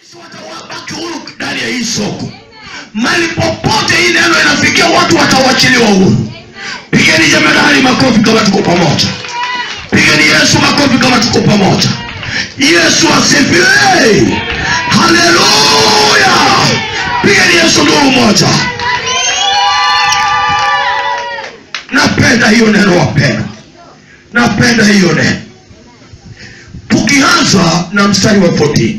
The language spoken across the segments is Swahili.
watawabaki huru ndani ya hii soko mali popote hii neno inafikia watu watawachiliwa huru pigeni jemadari makofi kama tuko pamoja pigeni yesu makofi kama tuko pamoja yesu asifiwe haleluya pigeni yesu nuru moja napenda hiyo neno wapendwa napenda hiyo neno tukianza na mstari wa 14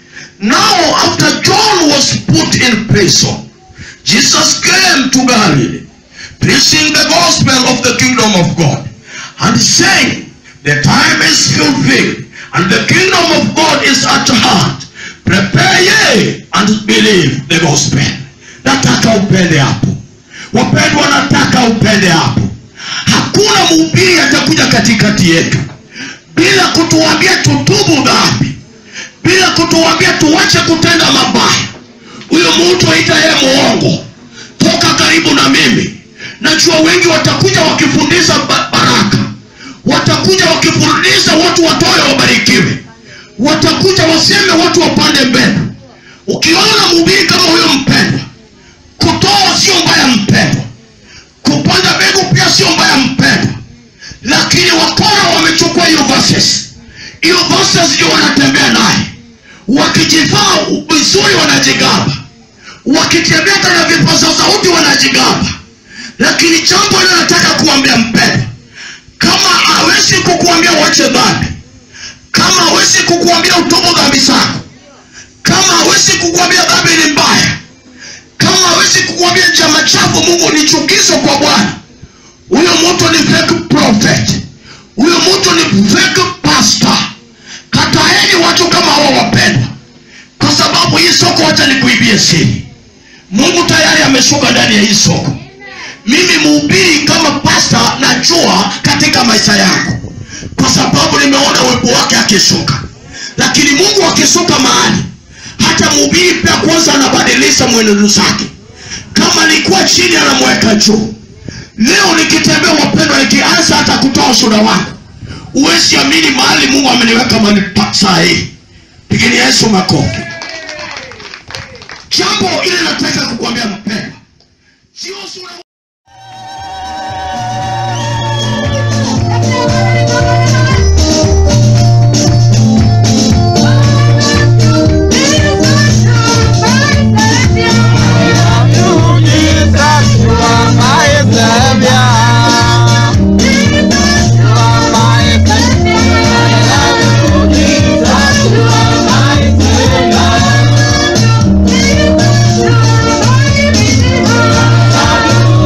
now after john was put in prison jesus came to galilee preaching the gospel of the kingdom of god and saying the time is fulfilled and the kingdom of god is at hand prepare ye and believe the gospel nataka upende hapo wapendwa nataka upende hapo hakuna mhubiri atakuja katikati yetu bila kutuambia tutubu dhambi bila kutuambia tuwache kutenda mabaya huyo mtu aita yeye muongo toka karibu na mimi najua wengi watakuja wakifundisha ba- baraka watakuja wakifundisha watu watoe wabarikiwe watakuja waseme watu wapande mbele ukiona mhubiri kama huyo mpendwa kutoa sio mbaya mpendwa kupanda mbegu pia sio mbaya mpendwa lakini wakora wamechukua hiyo verses hiyo verses ndio wanatembea naye wakijivaa vizuri wanajigamba wakitembea hata na vipaza sauti wanajigamba lakini jambo ile nataka kuambia mpendwa kama hawezi kukuambia wache dhambi kama hawezi kukuambia utubu dhambi zako kama hawezi kukuambia dhambi ni mbaya kama hawezi kukuambia chama chafu mungu ni chukizo kwa bwana huyo mtu ni fake prophet huyo mtu ni fake pastor kataeni watu kama hawa wapendwa kwa sababu hii soko wacha nikuibie siri mungu tayari ameshuka ndani ya hii soko mimi mhubiri kama pasta najua katika maisha yangu kwa sababu nimeona uwepo wake akishuka lakini mungu akishuka mahali hata mhubiri pia kwanza anabadilisha mwenendo zake kama nikuwa chini anamweka juu leo nikitembea wapendwa nikianza hata kutoa ushuda wangu huwezi amini mahali mungu ameniweka mahali pa- saa hii pigini yesu makofi jambo ile nataka kukwambia mpendwa sio sura Thank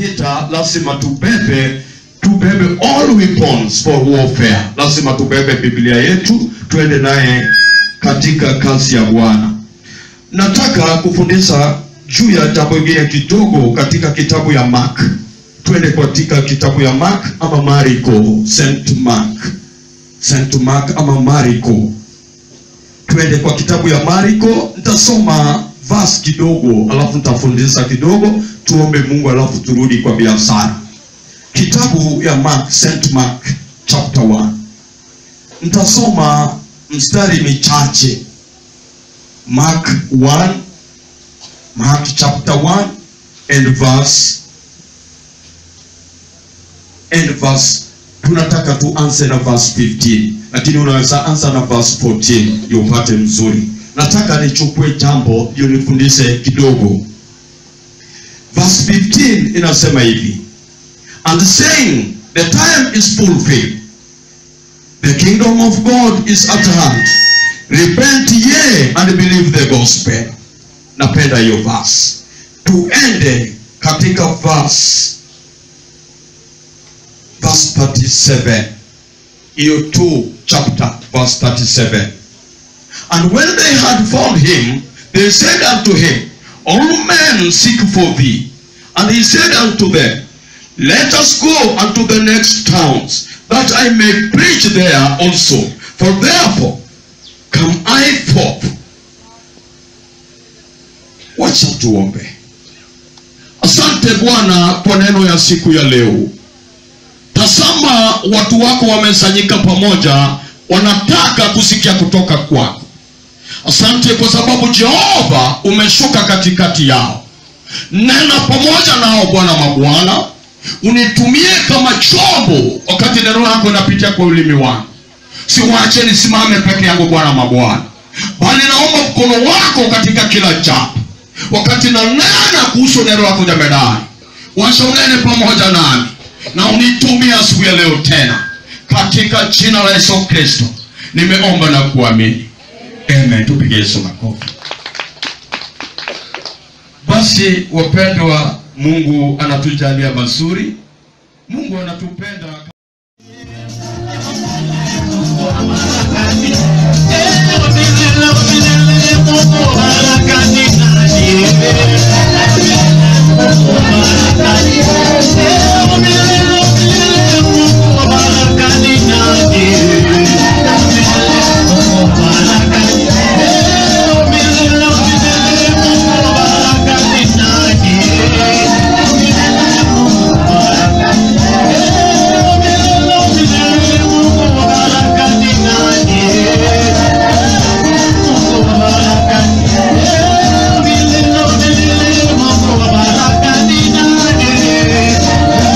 vita lazima tubebe tubebe all weapons for warfare lazima tubebe biblia yetu tuende naye katika kazi ya bwana nataka kufundisha juu ya jambo ingine kidogo katika kitabu ya mark twende katika kitabu ya mark ama mariko st mark st mark ama mariko twende kwa kitabu ya mariko nitasoma vas kidogo alafu nitafundisha kidogo tuombe mungu alafu turudi kwa biashara kitabu ya mark st mark chapter 1 nitasoma mstari michache mark 1 mark chapter 1 and verse and verse tunataka tuanze na verse 15 lakini unaweza anza na verse 14 ndio upate mzuri nataka nichukue jambo ndio nifundishe kidogo verse 15 inasema hivi and saying the time is fulfilled the kingdom of god is at hand repent ye and believe the gospel napenda hiyo verse tuende katika verse verse 37 hiyo 2 chapter verse 37 and when they had found him they said unto him all men seek for thee and he said unto them let us go unto the next towns that i may preach there also for therefore come i forth wacha tuombe asante bwana kwa neno ya siku ya leo tazama watu wako wamesanyika pamoja wanataka kusikia kutoka kwako asante kwa sababu jehova umeshuka katikati yao nena pamoja nao bwana mabwana unitumie kama chombo wakati neno lako inapitia kwa ulimi wangu siwache nisimame peke yangu bwana mabwana bali naomba mkono wako katika kila jambo wakati nanena kuhusu neno lako jamedani wacha unene pamoja nami na unitumie asubuhi ya leo tena katika jina la yesu kristo nimeomba na kuamini amen tupige yesu makofi basi wapendwa mungu anatujalia mazuri mungu anatupenda Yeah.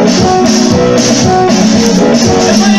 Sema